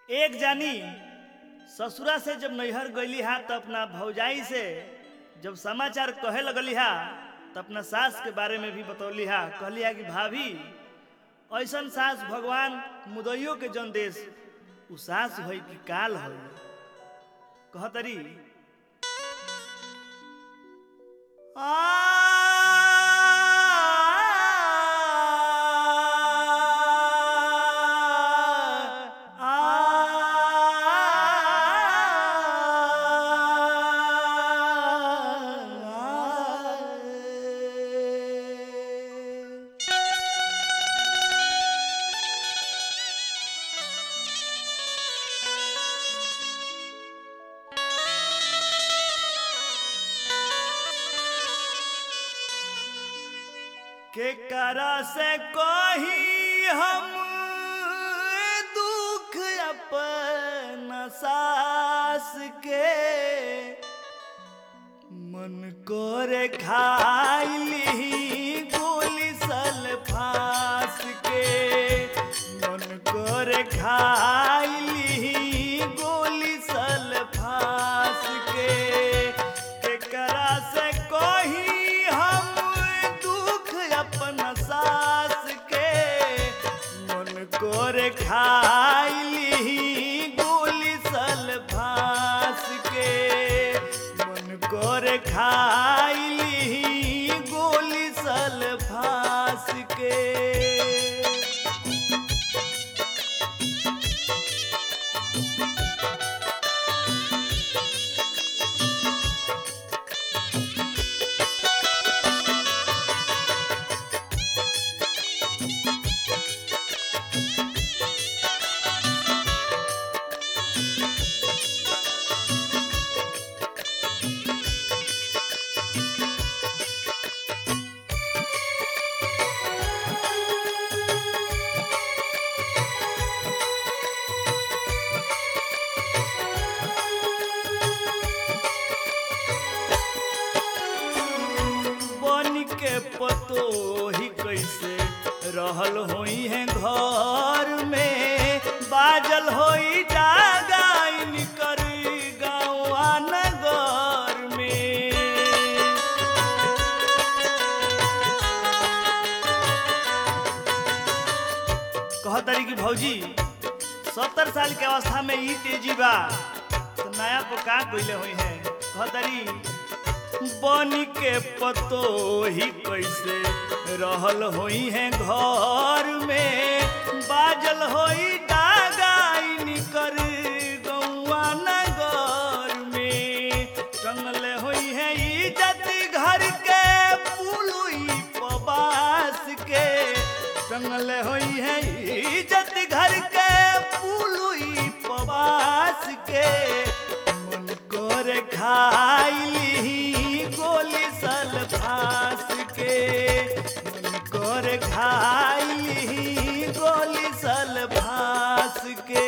एक जानी ससुरा से जब नैहर गईली हा तो अपना भौजाई से जब समाचार कहे लगली हा तो अपना सास के बारे में भी बतौली हा कहली हा कि भाभी ऐसन सास भगवान मुदैयो के जन देश उ सास होई कि काल होई कहतरी के करा से कही हम दुख अपन सास के मन करे खाइली गोली सल फास के मन करे खाइली गोली सल फास के केकरा से कही हम दुख अपन सास के मन करे खाइली गोली सल फास के मन करे खाइली गोली सल फास के बन के पतो ही कैसे रहल होई है घर में बाजल होई डागाइन कर गाँवा नगर में कहतरी कि भौजी सत्तर साल के अवस्था में ई तेजी बा तो नया पोका गईले हुई है कहतरी बन के पतो ही कैसे रहल होई है घर में बाजल होई डागाइन कर गौआ नगर में टंगले होई है इज्जत घर के पुलुई पबास के टंगले होई है इज्जत घर के पुलुई पबास के मन करे खाइली गोली सल फास के मन करे खाइली गोली सल फास के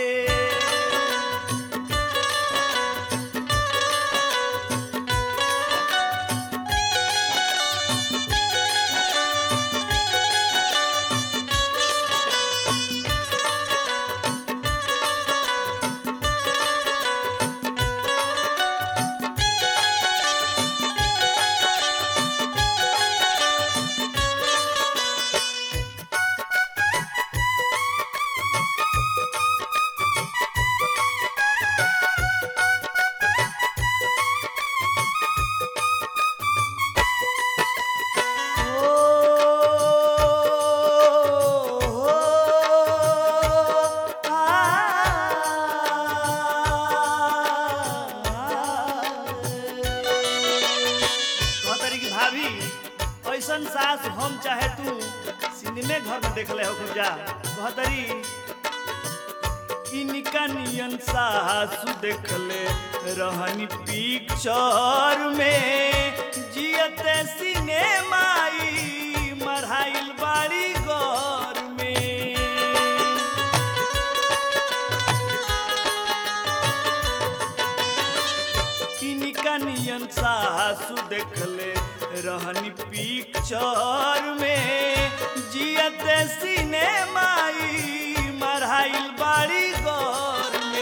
कहतरी कि भाभी ऐसन सास हम चाहे तू सिनेमे घर में देखले हो खूब जा कहतरी इनका नियन सासु देखले रहनी पिक्चर में जियते सिनेमाई मढ़ाइल बाड़ी घर में इनका नियन सासु देखले रहनी पिक्चर में जियते सिनेमाई मढ़ाइल बाड़ी घर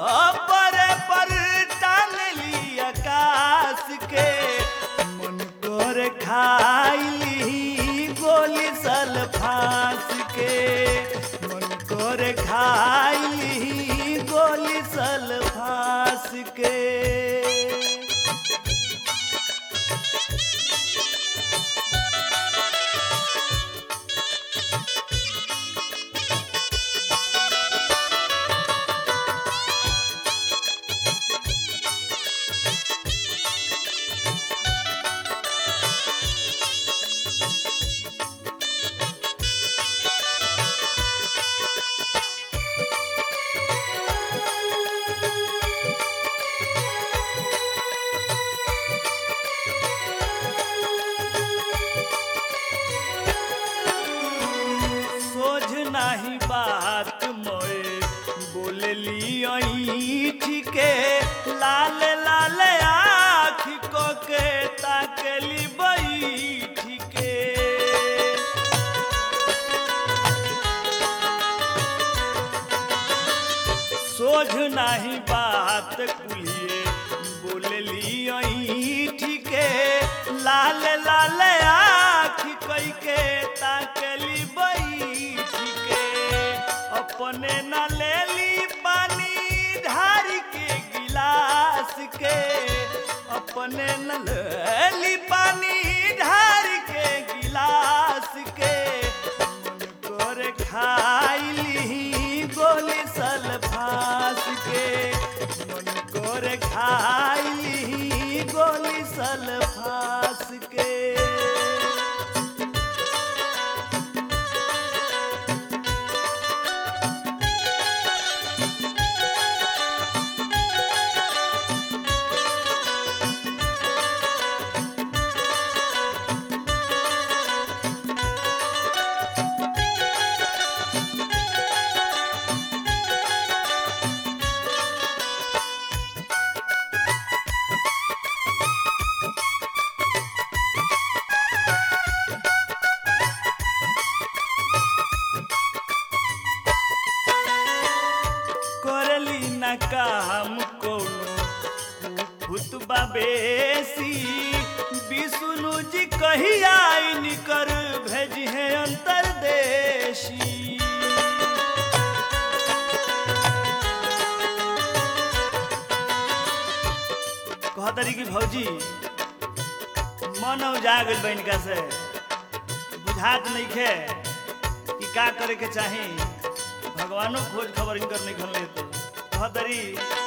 परे पर टान ली आकाश के मन कर खाइली गोली सल फांस के मन कर खाइली गोली सल फांस के सोझ नाही बात मोए बोलली ऐठ के लाल लाल आँख को के ताकली बैठ के सोझ नाही बात कुलिए बोलली ऐठ के लाल लाल आँख कई के ताकली बैठ के अपने न लेली पानी ढार के गिलास के अपने न लेली पानी ढार के गिलास के मन कर खाइली गोली सल फांस के मन कर खाइली गोली सल फांस के करली न काम कोनो भूतबा बेसी विष्णु जी कही आई निकर भेजी है अंतरदेशी कहतरी कि भौजी मन जागल बनिका से बुझात नहीं खे कि का करे के चाही भगवानो खोज खबर इनकर नहीं खन लेते कहतरी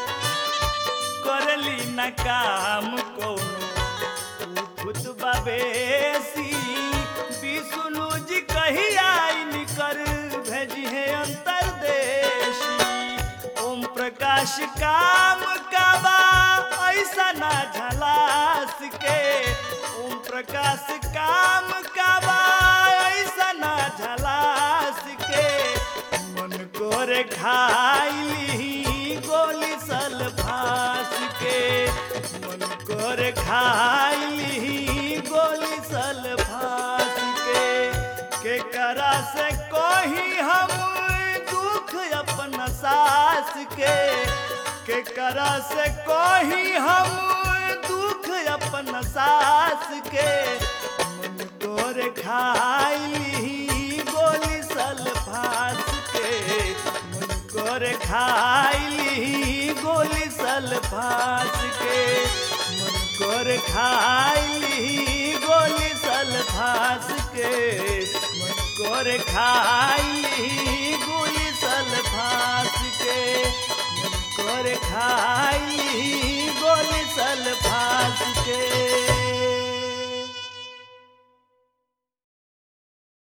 करली न काम कोनो खुतबा बेसी विष्णु जी कही आई निकर भेजी है अंतरदेशी ओम प्रकाश काम का बा ऐसा ना झलास के ओम प्रकाश काम का बा ऐसा ना झलास के मन कर खाइली गोली सल फांस के मन कर खाइली गोली सल फांस के के करा से कोही हम दुख अपन सास के के करा से कोही हम दुख अपन सास के मन तोर खाइली गोली सल फांस के मन कर खाइली गोली सल फांस के मन कर खाइली गोली सल फांस के मन कर खाइली गोली सल फांस के मन कर खाइली गोली सल फांस के